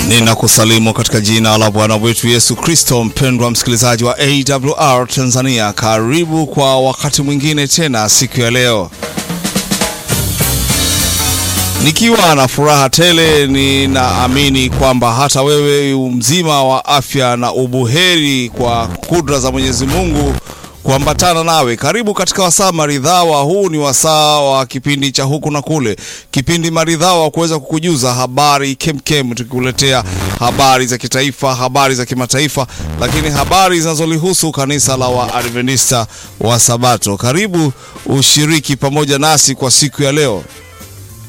Ninakusalimu katika jina la Bwana wetu Yesu Kristo. Mpendwa msikilizaji wa AWR Tanzania, karibu kwa wakati mwingine tena siku ya leo, nikiwa na furaha tele. Ninaamini kwamba hata wewe mzima wa afya na ubuheri kwa kudra za Mwenyezi Mungu kuambatana nawe. Karibu katika wasaa maridhawa. Huu ni wasaa wa kipindi cha huku na kule, kipindi maridhawa kuweza kukujuza habari kemkem, tukikuletea habari za kitaifa, habari za kimataifa, lakini habari zinazolihusu kanisa la Waadventista wa Sabato. Karibu ushiriki pamoja nasi kwa siku ya leo.